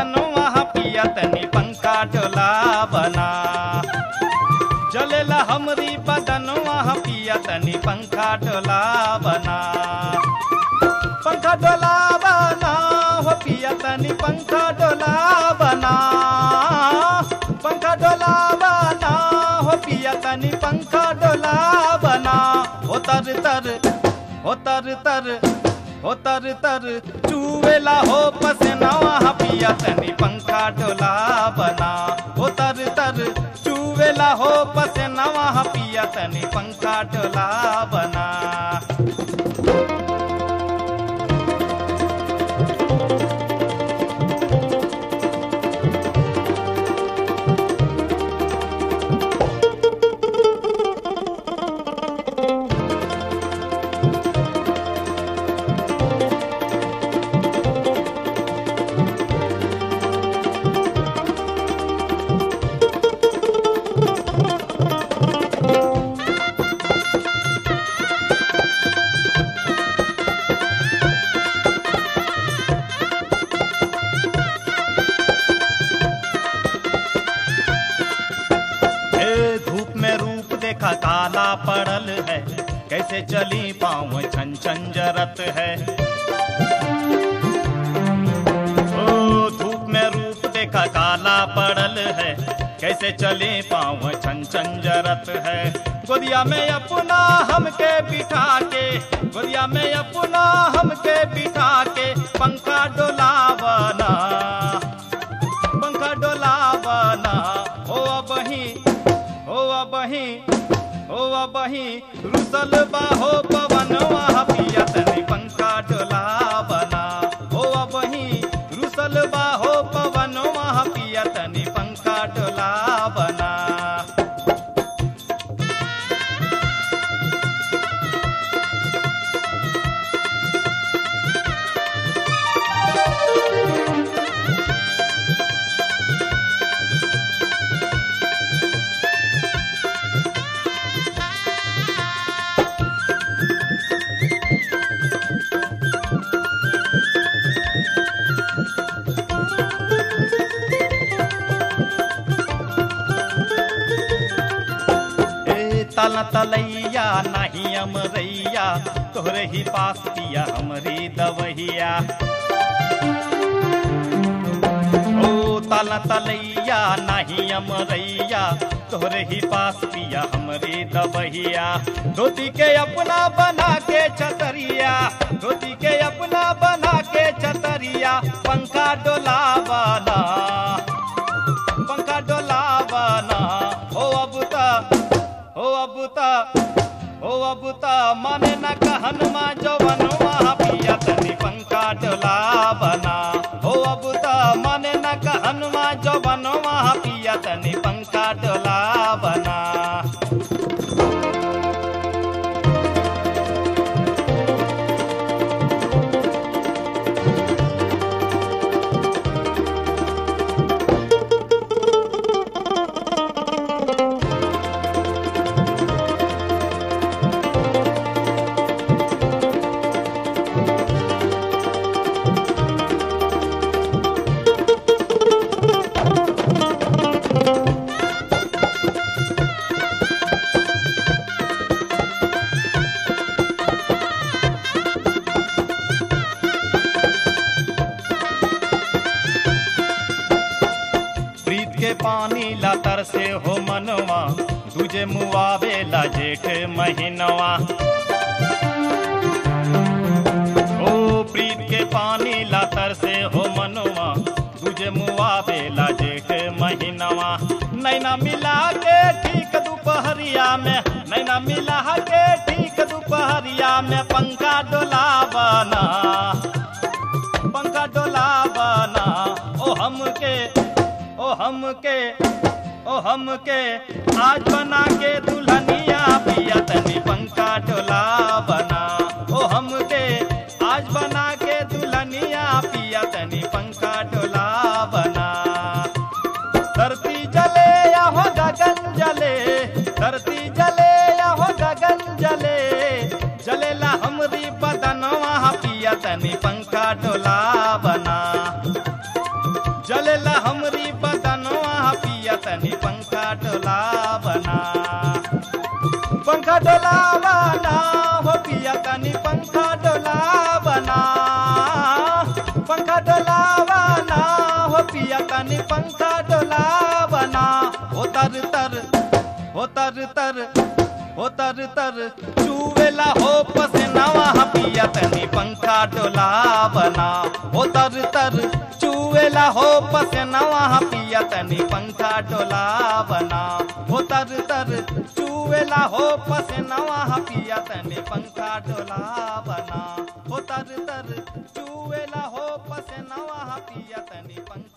बदनवा पिया तनी पंखा डोला बना जलेला हमरी बदनवा पिया तनी पंखा डोला बना पंखा डोला बना हो पिया तनी पंखा डोला बना पंखा डोला बना हो पिया तनी पंखा डोला बना हो तर तर हो तर तर हो तर तर चूवेला हो पसनवा पिया तनी पंखा डोला बना हो तर तर चूवेला हो पसनवा पिया तनी पंखा डोला बना हे धूप में रूप देखा काला पड़ल है कैसे चली पाँव छन छन जरत है ओ धूप में रूप देखा काला पड़ल है कैसे चले पाँव छन छन जरत है गोदिया में अपना हमके बिठा के गोदिया में अपना हमके बिठा के पंखा डोला बना पंखा डोला बना हो अबही हो अबही हो अबही रुसल बाहो पवन वहाँ पिया तनी पंखा डोला बना हो अबही रुसल बाहो पवन वहाँ पिया तनी पंखा डोला बना ए तल तलैया नहीं अमरैया तोहरे ही पास पिया हमरी दवहिया ओ तल तलैया नहीं अमरैया तोहरे ही पास पिया हमरी दवहिया धोती के अपना बना के छतरिया धोती के अपना बना के छतरिया पंखा डोला बना पंखा डोला बना हो अब ता हो अब ता हो अब ता माने न कहन मा जवन वहाँ पिया तनी पंखा डोला बना हो अब ता माने न कहन मा जवन वहाँ पिया तनी पंखा डोला बना प्रीत के पानी ला तरसे हो मनवा दूजे मुआवे ला जेठ महीनवा ओ प्रीत के पानी ला तरसे हो मनवा दूजे मुआवे ला जेठ महीनवा नैना मिला के ठीक दोपहरिया में नैना मिला के ठीक दोपहरिया में पंखा डोला बना पंखा डोला बना ओ हमके ओ हमके ओ हमके आज बना के दुल्हनिया पिया तनी पंखा डोला बना ओ हमके आज बना के दुल्हनिया पिया तनी पंखा डोला बना धरती जले या हो गगन जले धरती जले या हो गगन जले जलेला हमरी बदनवा पिया तनी पंखा डोला बना जरेला हमरी बदनवा पिया तनी पंखा डोला बना पंखा डोला बना हो पिया तनी पंखा डोला बना पंखा डोला बना हो पिया तनी पंखा डोला बना हो तर तर हो तर तर हो तर तर चूवेला हो पसनावा पिया तनी पंखा डोला बना हो तर तर चूवेला हो पसनावा पिया तनी पंखा डोला बना हो तर तर चूवेला हो पसनावा पिया तनी पंखा डोला बना हो तर तर चूवेला हो पसनावा पिया तनी पंखा